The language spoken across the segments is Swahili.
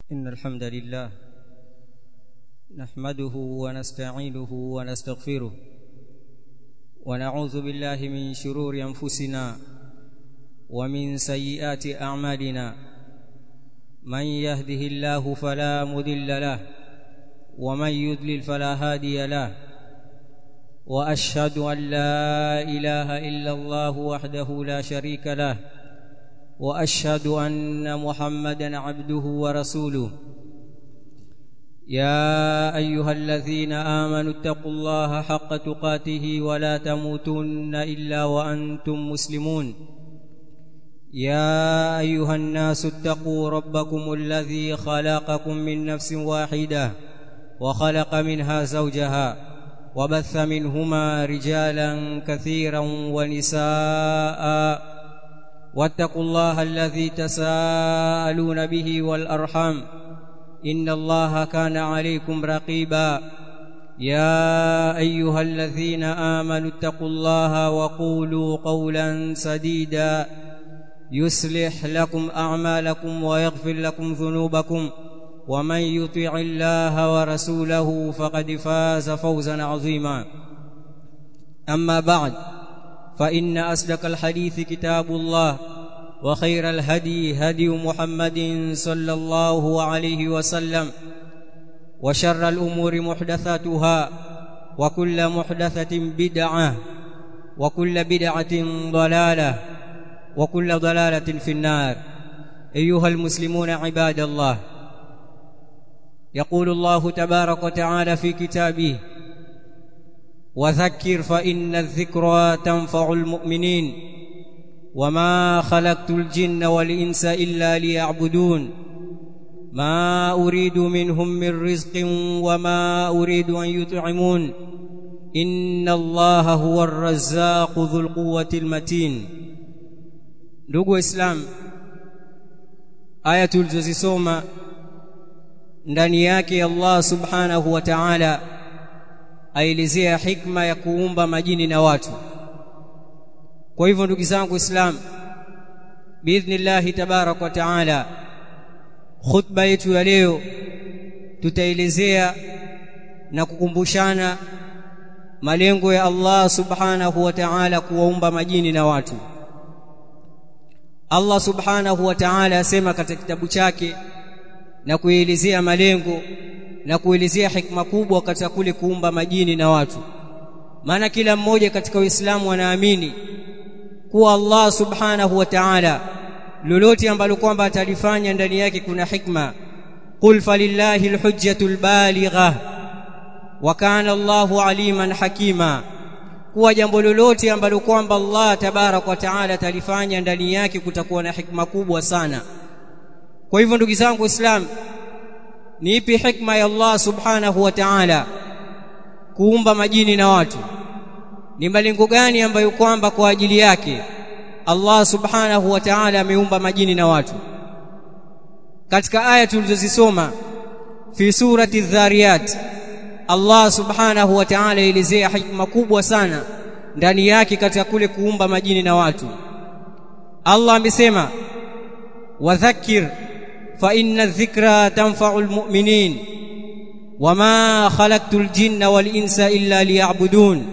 إن الحمد لله نحمده ونستعينه ونستغفره ونعوذ بالله من شرور أنفسنا ومن سيئات أعمالنا من يهده الله فلا مضل له ومن يضلل فلا هادي له واشهد ان لا اله الا الله وحده لا شريك له واشهد ان محمدا عبده ورسوله يا ايها الذين امنوا اتقوا الله حق تقاته ولا تموتن الا وانتم مسلمون يا ايها الناس اتقوا ربكم الذي خلقكم من نفس واحده وخلق منها زوجها وبث منهما رجالا كثيرا ونساء واتقوا الله الذي تساءلون به والارحام ان الله كان عليكم رقيبا يا ايها الذين امنوا اتقوا الله وقولوا قولا سديدا يصلح لكم اعمالكم ويغفر لكم ذنوبكم ومن يطع الله ورسوله فقد فاز فوزا عظيما اما بعد فان اصدق الحديث كتاب الله وخير الهدي هدي محمد صلى الله عليه وسلم وشر الامور محدثاتها وكل محدثه بدعه وكل بدعه ضلاله وكل ضلاله في النار ايها المسلمون عباد الله يقول الله تبارك وتعالى في كتابه وذكر فإن الذكرى تنفع المؤمنين وما خلقت الجن والإنس إلا ليعبدون ما أريد منهم من رزق وما أريد أن يطعمون إن الله هو الرزاق ذو القوة المتين ndugu waislamu aya tulizozisoma ndani yake Allah subhanahu wa ta'ala aelezea hikma ya kuumba majini na watu kwa hivyo ndugu zangu islam biidhnillahi tabarak wa taala khutba yetu ya leo tutaelezea na kukumbushana malengo ya Allah subhanahu wa ta'ala kuwaumba majini na watu Allah subhanahu wa ta'ala asema katika kitabu chake na kuelezea malengo na kuelezea hikma kubwa katika kule kuumba majini na watu maana kila mmoja katika Uislamu anaamini kuwa Allah subhanahu wa ta'ala lolote ambalo kwamba atalifanya ndani yake kuna hikma qul falillahi alhujjatul baligha wa kana Allahu aliman hakima kuwa jambo lolote ambalo kwamba Allah tabarak wa ta'ala atalifanya ndani yake kutakuwa na hikma kubwa sana kwa hivyo ndugu zangu waislamu ni ipi hikma ya Allah subhanahu wa ta'ala kuumba majini na watu ni malengo gani ambayo kwamba kwa ajili yake Allah subhanahu wa ta'ala ameumba majini na watu katika aya tulizozisoma fi surati dhariyat Allah subhanahu wa ta'ala elezea hikma kubwa sana ndani yake katika kule kuumba majini na watu Allah amesema wadhakkir فإن الذكرى تنفع المؤمنين وما خلقت الجن والإنس إلا ليعبدون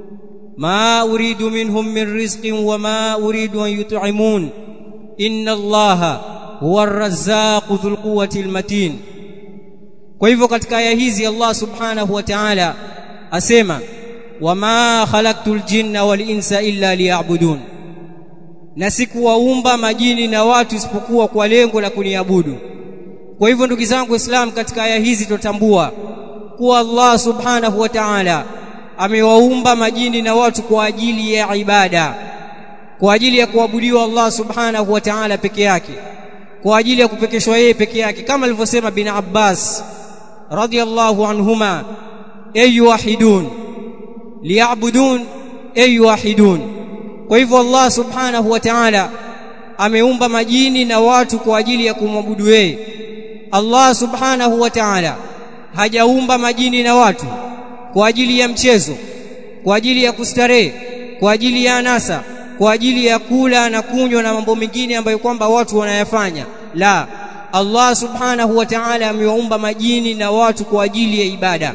ما أريد منهم من رزق وما أريد أن يطعمون إن الله هو الرزاق ذو القوة المتين kwa hivyo katika aya hizi Allah subhanahu wa ta'ala asema wama khalaqtul jinna wal insa illa liya'budun na sikuwaumba majini na watu isipokuwa kwa lengo la kuniabudu kwa hivyo ndugu zangu Islam katika aya hizi tutambua kuwa Allah subhanahu wa ta'ala amewaumba majini na watu kwa ajili ya ibada kwa ajili ya kuabudiwa Allah subhanahu wa ta'ala peke yake kwa ajili ya kupekeshwa yeye peke yake kama alivyosema bin Abbas radiyallahu anhuma ayu wahidun liya'budun ayu wahidun kwa hivyo Allah subhanahu wa ta'ala ameumba majini na watu kwa ajili ya kumwabudu yeye Allah subhanahu wa ta'ala hajaumba majini na watu kwa ajili ya mchezo kwa ajili ya kustarehe kwa ajili ya anasa kwa ajili ya kula na kunywa na mambo mengine ambayo kwamba watu wanayafanya la Allah subhanahu wa ta'ala amewaumba majini na watu kwa ajili ya ibada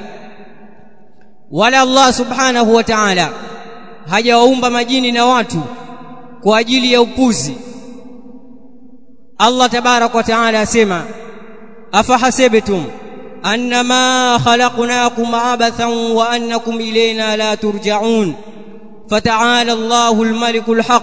wala Allah subhanahu wa ta'ala hajawaumba majini na watu kwa ajili ya upuzi Allah tabarak wa ta'ala asema afahasibtum annama khalaqnakum abathan wa annakum ilayna la turja'un fata'ala Allahu al-maliku al-haq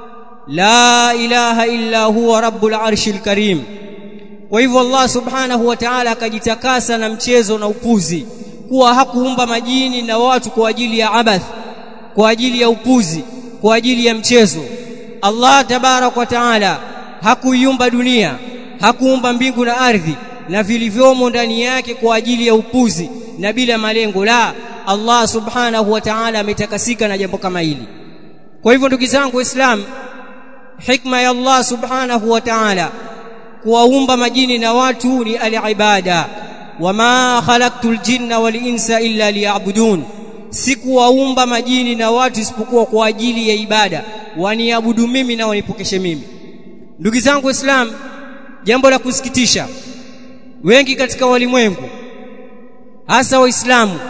la ilaha illa huwa rabbul arshil karim kwa hivyo Allah subhanahu wa ta'ala akajitakasa na mchezo na upuzi kuwa hakuumba majini na watu kwa ajili ya abath kwa ajili ya upuzi kwa ajili ya mchezo Allah tabarak wa taala hakuiumba dunia hakuumba mbingu na ardhi na vilivyomo ndani yake kwa ajili ya upuzi na bila malengo la Allah subhanahu wa ta'ala ametakasika na jambo kama hili kwa hivyo ndugu zangu waislamu hikma ya Allah subhanahu wa ta'ala kuwaumba majini na watu ni al-ibada wama khalaqtul jinna wal insa illa liya'budun sikuwaumba majini na watu isipokuwa kwa ajili ya ibada waniabudu mimi na wanipokeshe mimi ndugu zangu waislamu jambo la kusikitisha wengi katika walimwengu hasa waislamu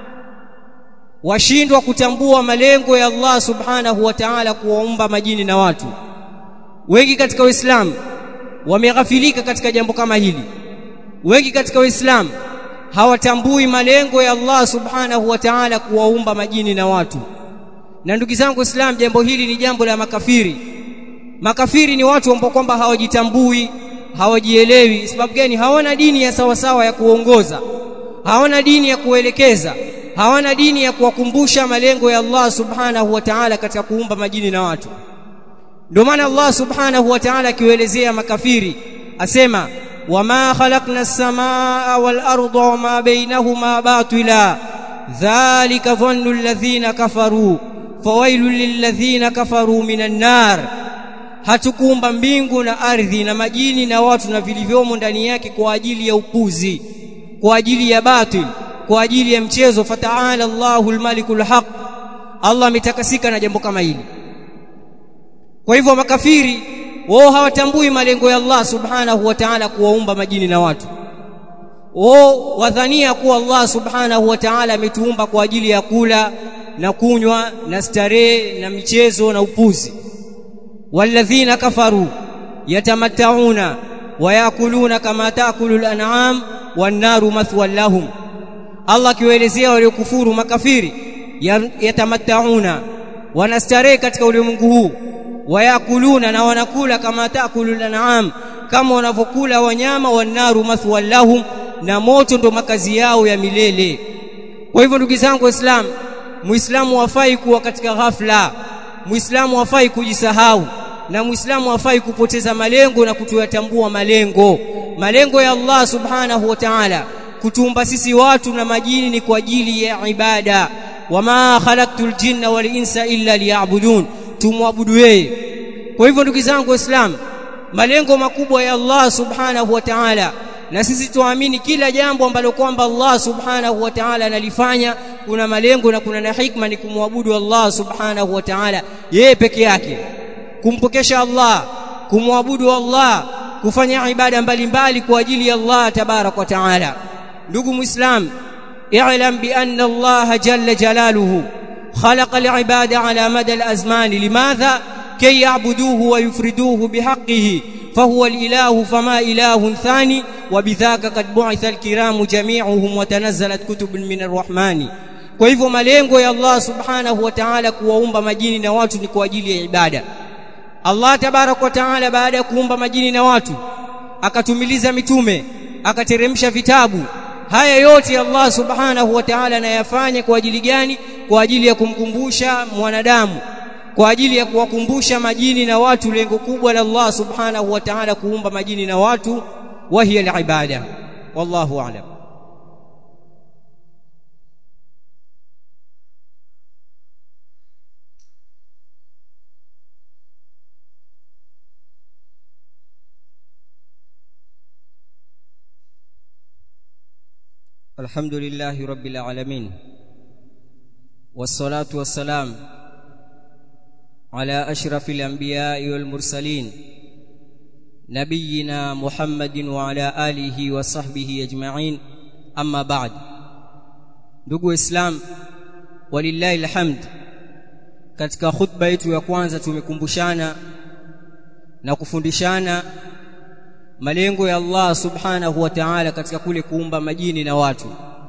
washindwa kutambua malengo ya Allah subhanahu wa ta'ala kuwaumba majini na watu wengi katika waislamu wameghafilika katika jambo kama hili wengi katika waislamu hawatambui malengo ya Allah subhanahu wa ta'ala kuwaumba majini na watu na ndugu zangu waislamu jambo hili ni jambo la makafiri makafiri ni watu ambao kwamba hawajitambui hawajielewi sababu gani hawana dini ya sawa sawa ya kuongoza hawana dini ya kuelekeza hawana dini ya kuwakumbusha malengo ya Allah subhanahu wa ta'ala katika kuumba majini na watu ndio maana Allah subhanahu wa ta'ala akiwaelezea makafiri asema wama khalaqna as-samaa wal arda wama bainahuma batila dhalika dhannu alladhina kafaru fawailul lilladhina kafaru minan nar hatukuumba mbingu na ardhi na majini na watu na vilivyomo ndani yake kwa ajili ya upuzi kwa ajili ya batil kwa ajili ya mchezo fataala Allahul malikul haq Allah ametakasika na jambo kama hili kwa hivyo makafiri wao hawatambui malengo ya Allah subhanahu wa ta'ala kuwaumba majini na watu wao wadhania kuwa Allah subhanahu wa ta'ala ametuumba kwa ajili ya kula na kunywa na starehe na michezo na upuzi walladhina kafaru yatamatta'una wayakuluna kama taakulu al-an'am wan-naru mathwan lahum Allah akiwaelezea waliokufuru makafiri yatamatta'una wanastarehe katika ulimwengu huu wayakuluna na wanakula kama taakulu al-an'am kama wanavyokula wanyama wan-naru mathwan lahum na moto ndo makazi yao ya milele kwa hivyo ndugu zangu waislamu muislamu hafai kuwa katika ghafla muislamu hafai kujisahau na muislamu hafai kupoteza malengo na kutoyatambua malengo malengo ya Allah subhanahu wa ta'ala kutumba sisi watu na majini ni kwa ajili ya ibada wama khalaqtul jinna wal insa illa liya'budun tumwabudu yeye kwa hivyo ndugu zangu waislamu malengo makubwa ya Allah subhanahu wa ta'ala na sisi tuamini kila jambo ambalo kwamba Allah subhanahu wa ta'ala analifanya kuna malengo na kuna na hikma ni kumwabudu Allah subhanahu wa ta'ala yeye peke yake kumpokesha Allah kumwabudu Allah kufanya ibada mbalimbali kwa ajili ya Allah tabarak wa ta'ala ndugu muislam i'lam bi anna Allah jalla jalaluhu خلق العباد على مدى الأزمان لماذا كي يعبدوه ويفردوه بحقه فهو الإله فما إله ثاني وبذاك قد بعث الكرام جميعهم وتنزلت كتب من الرحمن kwa hivyo malengo ya Allah subhanahu wa ta'ala kuwaumba majini na watu ni kwa ajili ya ibada Allah tabarak wa ta'ala baada ya kuumba majini na watu akatumiliza mitume akateremsha vitabu haya yote Allah subhanahu wa ta'ala anayafanya kwa ajili gani kwa ajili ya kumkumbusha mwanadamu kwa ajili ya kuwakumbusha majini na watu lengo kubwa la Allah subhanahu wa ta'ala kuumba majini na watu wa hiya al-ibada wallahu a'lam الحمد لله رب العالمين والصلاة والسلام على أشرف الأنبياء والمرسلين نبينا محمد وعلى آله وصحبه أجمعين أما بعد ndugu islam walillahi alhamd katika khutba yetu ya kwanza tumekumbushana na kufundishana malengo ya Allah subhanahu wa ta'ala katika kule kuumba majini na watu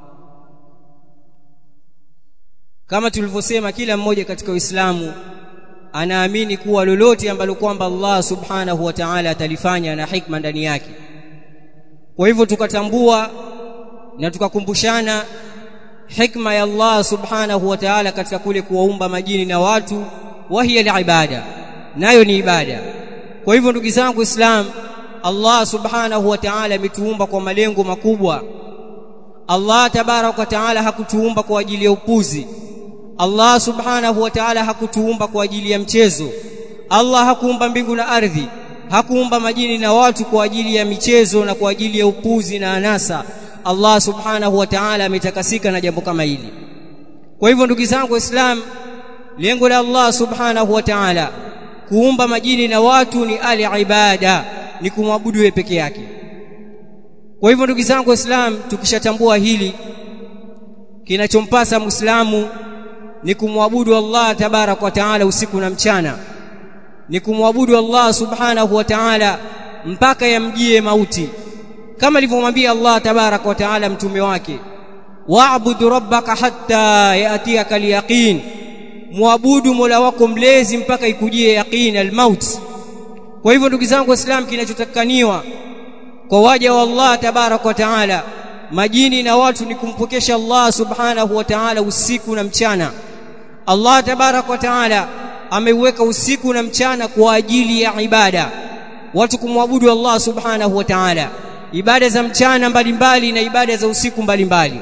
kama tulivyosema kila mmoja katika Uislamu anaamini kuwa lolote ambalo kwamba Allah subhanahu wa ta'ala atalifanya na hikma ndani yake kwa hivyo tukatambua na tukakumbushana hikma ya Allah subhanahu wa ta'ala katika kule kuwaumba majini na watu wahiya ibada nayo ni ibada kwa hivyo ndugu zangu Islam Allah subhanahu wa ta'ala ametuumba kwa malengo makubwa Allah tabarak wa ta'ala hakutuumba kwa ajili ya upuzi Allah subhanahu wa ta'ala hakutuumba kwa ajili ya mchezo Allah hakuumba mbingu na ardhi hakuumba majini na watu kwa ajili ya michezo na kwa ajili ya upuzi na anasa Allah subhanahu wa ta'ala ametakasika na jambo kama hili kwa hivyo ndugu zangu waislamu lengo la Allah subhanahu wa ta'ala kuumba majini na watu ni ali ibada ni kumwabudu yeye peke yake kwa hivyo ndugu zangu waislamu tukishatambua hili kinachompasa muislamu ni kumwabudu Allah tabarak wa taala usiku na mchana ni kumwabudu Allah subhanahu wa ta'ala mpaka yamjie mauti kama alivyomwambia Allah tabarak wa taala mtume wake wa'bud rabbaka hatta yatiyaka al-yaqin muabudu mola wako mlezi mpaka ikujie yaqin al-maut kwa hivyo ndugu zangu waislamu kinachotakaniwa kwa waja wa Allah tabarak wa taala majini na watu ni kumpokesha Allah subhanahu wa ta'ala usiku na mchana Allah tabarak wa taala ameuweka usiku na mchana kwa ajili ya ibada watu kumwabudu Allah subhanahu wa ta'ala ibada za mchana mbalimbali na ibada za usiku mbalimbali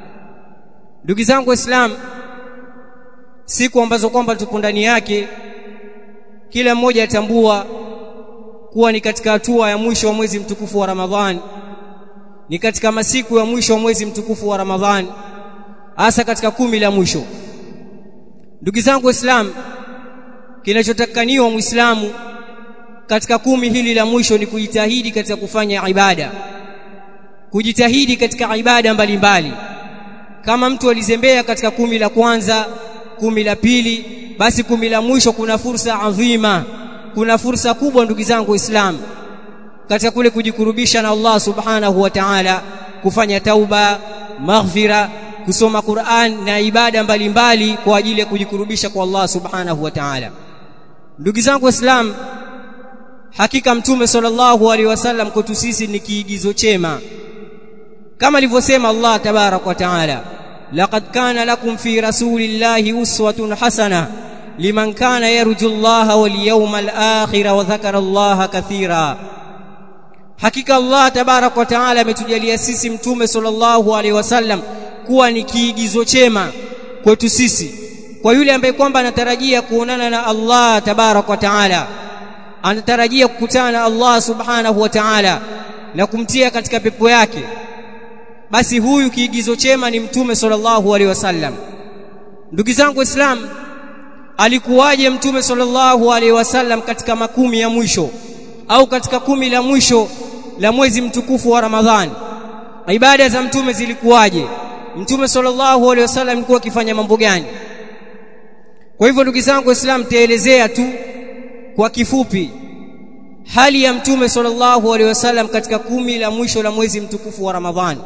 ndugu zangu waislamu siku ambazo kwamba tupo ndani yake kila mmoja atambua kuwa ni katika hatua ya mwisho wa mwezi mtukufu wa Ramadhani ni katika masiku ya mwisho wa mwezi mtukufu wa Ramadhani hasa katika kumi la mwisho ndugu zangu waislamu kinachotakaniwa muislamu katika kumi hili la mwisho ni kujitahidi katika kufanya ibada kujitahidi katika ibada mbalimbali kama mtu alizembea katika kumi la kwanza kumi la pili basi kumi la mwisho kuna fursa adhima kuna fursa kubwa ndugu zangu waislamu katika kule kujikurubisha na Allah subhanahu wa ta'ala kufanya tauba maghfira kusoma Qur'an na ibada mbalimbali mbali kwa ajili ya kujikurubisha kwa Allah subhanahu wa ta'ala ndugu zangu waislamu hakika mtume sallallahu alaihi wasallam kwetu sisi ni kiigizo chema kama alivyosema Allah tabarak wa taala laqad kana lakum fi rasulillahi uswatun hasana liman kana yarju Allah wal yawmal akhir wa dhakara Allah kathira hakika Allah tabarak wa taala ametujalia sisi mtume sallallahu alaihi wasallam kuwa ni kiigizo chema kwetu sisi kwa yule ambaye kwamba anatarajia kuonana na Allah tabarak wa taala anatarajia kukutana na Allah subhanahu wa ta'ala na kumtia katika pepo yake basi huyu kiigizo chema ni mtume sallallahu alaihi wasallam ndugu zangu waislamu alikuwaje mtume sallallahu alaihi wasallam katika makumi ya mwisho au katika kumi la mwisho la mwezi mtukufu wa Ramadhani ibada za mtume zilikuwaje mtume sallallahu alaihi wasallam alikuwa akifanya mambo gani kwa hivyo ndugu zangu waislamu taelezea tu kwa kifupi hali ya mtume sallallahu alaihi wasallam katika kumi la mwisho la mwezi mtukufu wa Ramadhani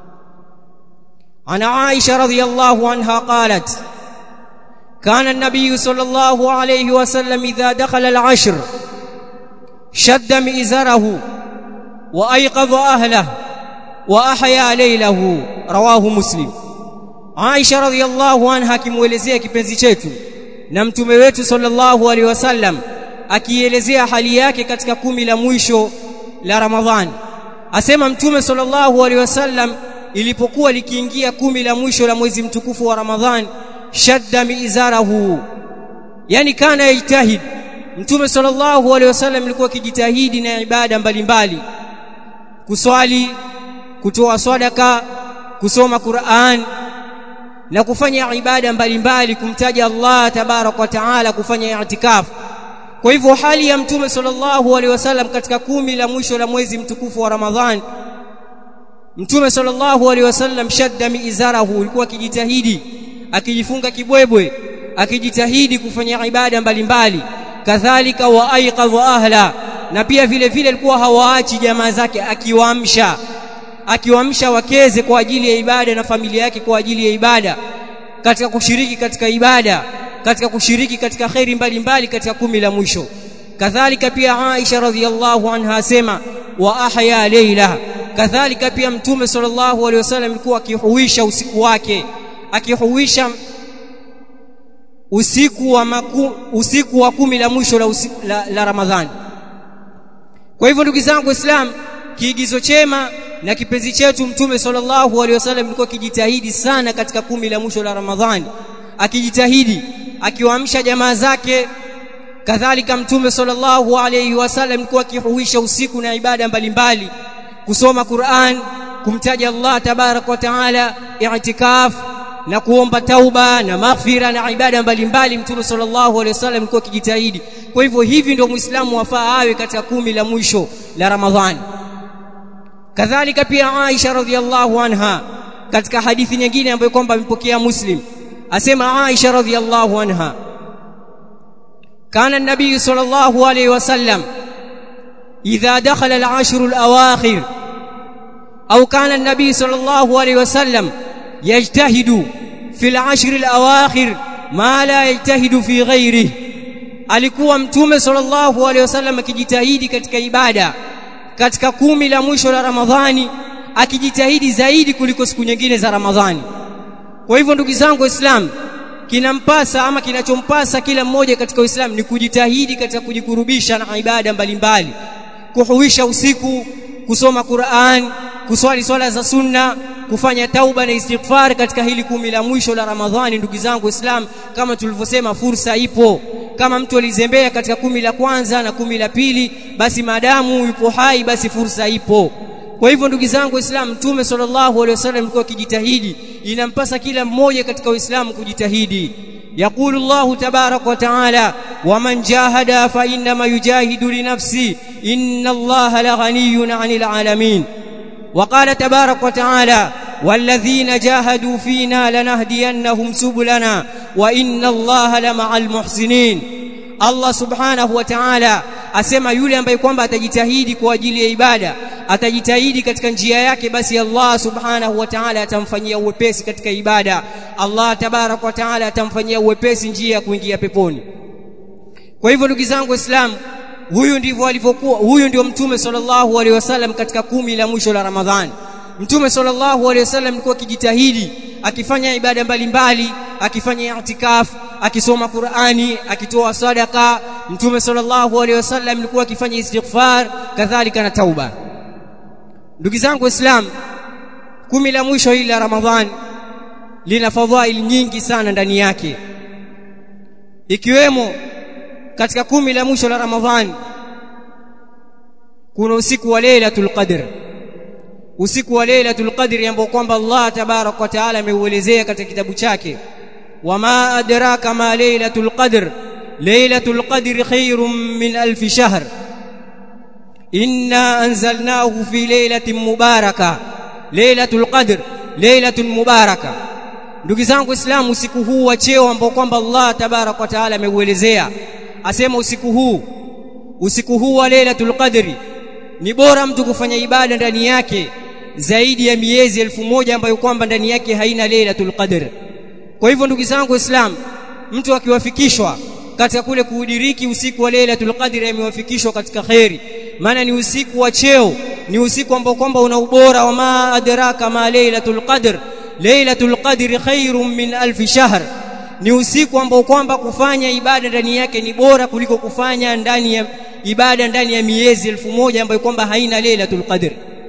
ana Aisha radhiyallahu anha qalat كان النبي صلى الله عليه وسلم إذا دخل العشر شد مئزره وأيقظ أهله وأحيا ليله رواه مسلم عائشة رضي الله عنها kimuelezea kipenzi chetu na mtume wetu sallallahu alaihi wasallam akielezea hali yake katika kumi la mwisho la Ramadhani asema mtume sallallahu alaihi wasallam ilipokuwa likiingia kumi la mwisho la mwezi mtukufu wa Ramadhani shadda miizarahu yani kana yajtahid mtume sallallahu alaihi wasallam alikuwa akijitahidi na ibada mbalimbali kuswali kutoa sadaka kusoma Qur'an na kufanya ibada mbalimbali kumtaja Allah tabarak wa taala kufanya i'tikaf kwa hivyo hali ya mtume sallallahu alaihi wasallam katika kumi la mwisho la mwezi mtukufu wa Ramadhan mtume sallallahu alaihi wasallam shadda miizarahu alikuwa akijitahidi akijifunga kibwebwe akijitahidi kufanya ibada mbalimbali kadhalika wa aiqadha ahla na pia vile vile alikuwa hawaachi jamaa zake akiwaamsha akiwaamsha wakeze kwa ajili ya ibada na familia yake kwa ajili ya ibada katika kushiriki katika ibada katika kushiriki katika khairi mbalimbali katika kumi la mwisho kadhalika pia Aisha radhiallahu anha asema wa ahya layla kadhalika pia mtume sallallahu alaihi wasallam alikuwa akihuisha usiku wake akihuisha usiku wa maku, usiku wa kumi la mwisho la, usiku, la, la Ramadhani kwa hivyo ndugu zangu Islam kiigizo chema na kipenzi chetu mtume sallallahu alaihi wasallam alikuwa akijitahidi sana katika kumi la mwisho la Ramadhani akijitahidi akiwaamsha jamaa zake kadhalika mtume sallallahu alaihi wasallam alikuwa akihuisha usiku na ibada mbalimbali kusoma Qur'an kumtaja Allah tabarak wa taala i'tikaf na kuomba tauba na maghfira na ibada mbalimbali mtume sallallahu alaihi wasallam alikuwa akijitahidi kwa hivyo hivi ndio muislamu wafaa awe katika kumi la mwisho la Ramadhani kadhalika pia Aisha radhiallahu anha katika hadithi nyingine ambayo kwamba amepokea Muslim asema Aisha radhiallahu anha كان النبي صلى الله عليه وسلم إذا دخل العشر الأواخر أو كان النبي صلى الله عليه وسلم يجتهد في العشر الأواخر ما لا يجتهد في غيره alikuwa mtume sallallahu alaihi wasallam akijitahidi katika ibada katika kumi la mwisho la Ramadhani akijitahidi zaidi kuliko siku nyingine za Ramadhani kwa hivyo ndugu zangu waislamu kinampasa ama kinachompasa kila mmoja katika Uislamu ni kujitahidi katika kujikurubisha na ibada mbalimbali kuhuisha usiku kusoma Qur'an kuswali swala za sunna kufanya tauba na istighfar katika hili kumi la mwisho la Ramadhani ndugu zangu Islam kama tulivyosema fursa ipo kama mtu alizembea katika kumi la kwanza na kumi la pili basi maadamu yupo hai basi fursa ipo kwa hivyo ndugu zangu Waislamu Mtume sallallahu alaihi wasallam alikuwa akijitahidi inampasa kila mmoja katika Uislamu kujitahidi يقول الله تبارك وتعالى ومن جاهد فإنما يجاهد لنفسه إن الله لغني عن العالمين وقال تبارك وتعالى والذين جاهدوا فينا لنهدينهم سبلنا وإن الله لمع المحسنين Allah subhanahu wa ta'ala asema yule ambaye kwamba atajitahidi kwa ajili ya ibada atajitahidi katika njia yake basi Allah subhanahu wa ta'ala atamfanyia uwepesi katika ibada Allah tabarak wa ta'ala atamfanyia uwepesi njia ya kuingia peponi kwa hivyo ndugu zangu waislamu huyu ndivyo alivyokuwa huyu ndio mtume sallallahu alaihi wasallam katika kumi la mwisho la Ramadhani mtume sallallahu alaihi wasallam alikuwa akijitahidi akifanya ibada mbalimbali akifanya i'tikaf akisoma Qur'ani akitoa sadaka mtume sallallahu alaihi wasallam alikuwa akifanya istighfar kadhalika na tauba ndugu zangu waislamu kumi la mwisho hili la Ramadhan lina fadhail nyingi sana ndani yake ikiwemo katika kumi la mwisho la Ramadhan kuna usiku wa Lailatul Qadr usiku wa Lailatul Qadr ambao kwamba Allah tabarak wa taala ameuelezea katika kitabu chake wama adraka ma Lailatul Qadr Lailatul Qadr khairum min alf shahr inna anzalnahu fi lailatin mubaraka Lailatul Qadr lailatun mubaraka ndugu zangu waislamu usiku huu wa cheo ambao kwamba Allah tabarak wa taala ameuelezea asema usiku huu usiku huu wa Lailatul Qadri ni bora mtu kufanya ibada ndani yake zaidi ya miezi elfu moja ambayo kwamba ndani yake haina Lailatul Qadr kwa hivyo ndugu zangu waislamu mtu akiwafikishwa katika kule kuudiriki usiku wa Lailatul Qadr amewafikishwa katika khairi maana ni usiku wa cheo ni usiku ambao kwamba una ubora wa ma adraka ma Lailatul Qadr Lailatul Qadr khairum min alf shahr ni usiku ambao kwamba kufanya ibada ndani yake ni bora kuliko kufanya ndani ya ibada ndani ya miezi elfu moja ambayo kwamba haina Lailatul Qadr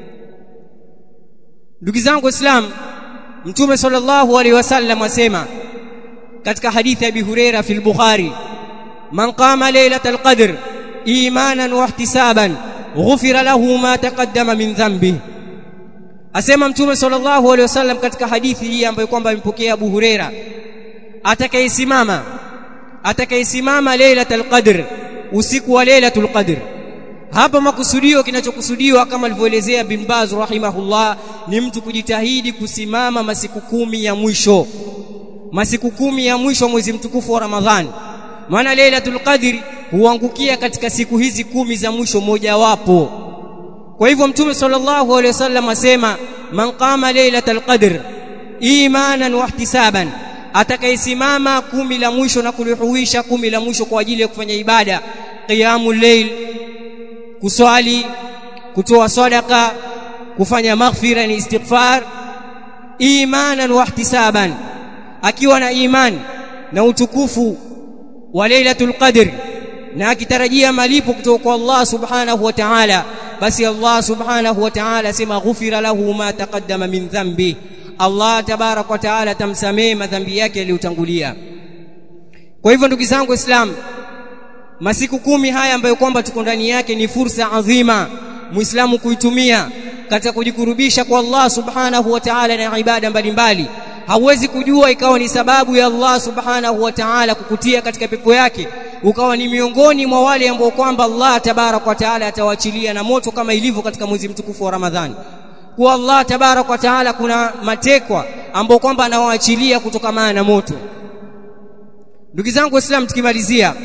ndugu zangu waislamu mtume sallallahu alaihi wasallam asema katika hadithi ya Abi Huraira fi al-Bukhari man qama Lailatul Qadr imanan wa ihtisaban ghufira lahu ma taqaddama min dhanbi asema mtume sallallahu alaihi wasallam katika hadithi hii ambayo kwamba amepokea Abu Huraira atakayesimama atakayesimama Lailatul Qadr usiku wa Lailatul Qadr hapa makusudio kinachokusudiwa kama alivyoelezea bin Baz rahimahullah ni mtu kujitahidi kusimama masiku kumi ya mwisho masiku kumi ya mwisho mwezi mtukufu wa Ramadhani maana Lailatul Qadr huangukia katika siku hizi kumi za mwisho mojawapo kwa hivyo mtume sallallahu alaihi wasallam asema man qama Lailatul Qadr imanan wa ihtisaban atakayesimama kumi la mwisho na kulihuisha kumi la mwisho kwa ajili ya kufanya ibada qiyamul layl kuswali kutoa sadaka kufanya maghfira ni istighfar imanan wa ihtisaban akiwa na iman na utukufu wa lailatul qadr na akitarajia malipo kutoka kwa Allah subhanahu wa ta'ala basi Allah subhanahu wa ta'ala sema ghufira lahu ma taqaddama min dhanbi Allah tabarak wa ta'ala tamsamee madhambi yake yaliyotangulia kwa hivyo ndugu zangu waislamu masiku kumi haya ambayo kwamba tuko ndani yake ni fursa adhima muislamu kuitumia katika kujikurubisha kwa Allah subhanahu wa ta'ala na ibada mbalimbali hauwezi kujua ikawa ni sababu ya Allah subhanahu wa ta'ala kukutia katika pepo yake ukawa ni miongoni mwa wale ambao kwamba Allah tabarak wa ta'ala atawachilia na moto kama ilivyo katika mwezi mtukufu wa Ramadhani kwa Allah tabarak wa ta'ala kuna matekwa ambao kwamba anawaachilia kutokana na moto ndugu zangu waislamu tukimalizia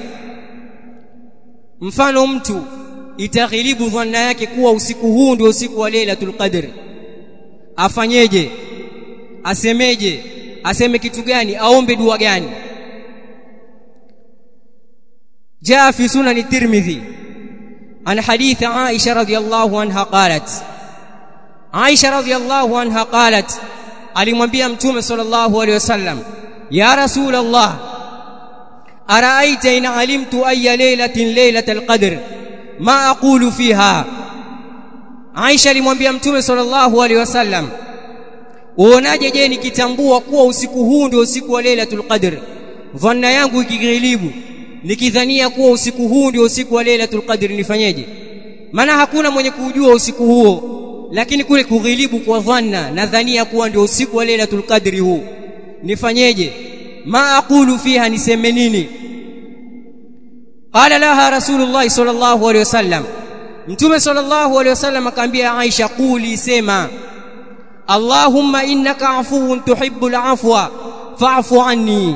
mfano mtu itaghilibu dhanna yake kuwa usiku huu ndio usiku wa Lailatul Qadr afanyeje asemeje aseme kitu gani aombe dua gani جاء في سنن الترمذي عن حديث عائشة رضي الله عنها قالت عائشة رضي الله عنها قالت alimwambia mtume sallallahu alaihi wasallam ya rasul allah araita in alimtu ayya laylatin laylatal qadr ma aqulu fiha Aisha alimwambia mtume sallallahu alaihi wasallam uonaje je nikitambua kuwa usiku huu ndio usiku wa lailatul qadr dhanna yangu ikighilibu nikidhania kuwa usiku huu ndio usiku wa lailatul qadr nifanyeje maana hakuna mwenye kujua usiku huo lakini kule kughilibu kwa dhanna nadhania kuwa ndio usiku wa lailatul qadri huu nifanyeje ma aqulu fiha niseme nini qala laha rasulullah sallallahu alaihi wasallam mtume sallallahu alaihi wasallam akaambia Aisha quli sema Allahumma innaka afuwun tuhibbul afwa fa'fu anni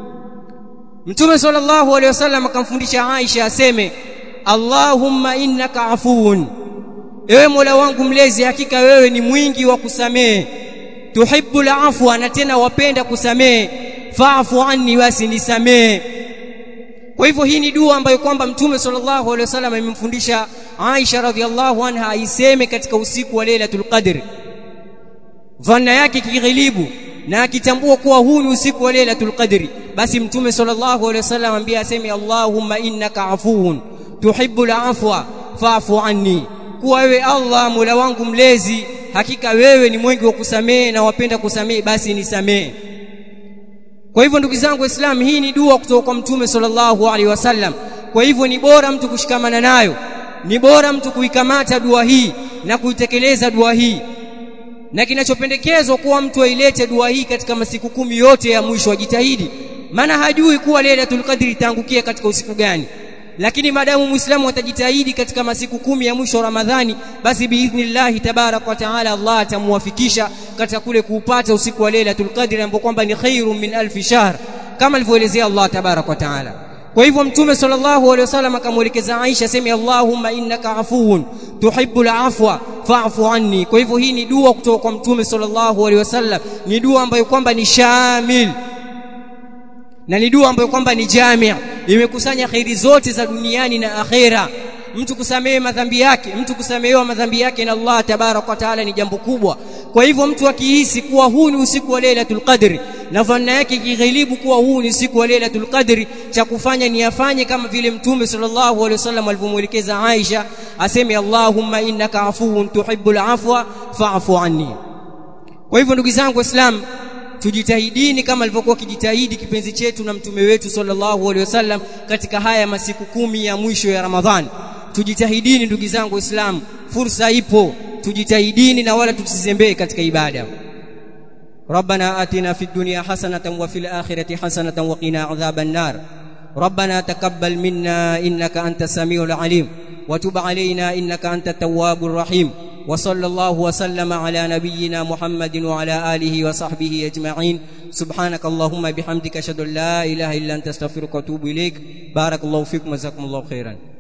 Mtume sallallahu alaihi wasallam akamfundisha Aisha aseme Allahumma innaka afuwun Ewe Mola wangu mlezi hakika wewe ni mwingi wa kusamehe tuhibbul afwa na tena wapenda kusamehe fa'fu anni basi nisamehe kwa hivyo hii ni dua ambayo kwamba mtume sallallahu alaihi wasallam amemfundisha Aisha radhiallahu anha aiseme katika usiku wa Lailatul Qadr dhanna yake kighilibu na akitambua kuwa huu ni usiku wa Lailatul Qadri basi mtume sallallahu alaihi wasallam ambia aseme Allahumma innaka afuwun tuhibbul afwa fa'fu anni kuwa wewe Allah Mola wangu mlezi hakika wewe ni mwengi wa kusamehe na wapenda kusamehe basi nisamehe kwa hivyo ndugu zangu waislamu hii ni dua kutoka kwa mtume sallallahu alaihi wasallam kwa hivyo ni bora mtu kushikamana nayo ni bora mtu kuikamata dua hii na kuitekeleza dua hii na kinachopendekezwa kuwa mtu ailete dua hii katika masiku kumi yote ya mwisho ajitahidi maana hajui kuwa Lailatul Qadr itaangukia katika usiku gani lakini maadamu muislamu atajitahidi katika masiku kumi ya mwisho wa Ramadhani basi biidhnillah tabarak wa taala Allah atamuwafikisha katika kule kuupata usiku wa Lailatul Qadr ambao kwamba ni khairum min alfi shahr kama alivyoelezea Allah tabarak wa taala kwa hivyo mtume sallallahu alaihi wasallam akamwelekeza Aisha sema Allahumma innaka afuwun tuhibbul afwa fa'fu anni kwa hivyo hii ni dua kutoka kwa mtume sallallahu alaihi wasallam ni dua ambayo kwamba ni shamil na ni dua ambayo kwamba ni jamia imekusanya khairi zote za duniani na akhera mtu kusamehe madhambi yake mtu kusamehewa madhambi yake na Allah tabarak wa taala ni jambo kubwa kwa hivyo mtu akihisi kuwa huu ni usiku wa Lailatul Qadri na dhanna yake kighilibu kuwa huu ni usiku wa Lailatul Qadri cha kufanya ni afanye kama vile mtume sallallahu alaihi wasallam alivyomwelekeza Aisha aseme Allahumma innaka afuwun tuhibbul afwa fa'fu anni kwa hivyo ndugu zangu waislamu tujitahidini kama alivyokuwa kijitahidi kipenzi chetu na mtume wetu sallallahu alaihi wasallam katika haya masiku kumi ya mwisho ya Ramadhani tujitahidini ndugu zangu waislamu fursa ipo tujitahidini na wala tusizembee katika ibada ربنا آتنا في الدنيا حسنة وفي الآخرة حسنة وقنا عذاب النار ربنا تقبل منا إنك أنت السميع العليم وتب علينا إنك أنت التواب الرحيم وصلى الله وسلم على نبينا محمد وعلى آله وصحبه أجمعين سبحانك اللهم بحمدك أشهد أن لا إله إلا أنت استغفرك وأتوب إليك بارك الله فيكم وجزاكم الله خيرا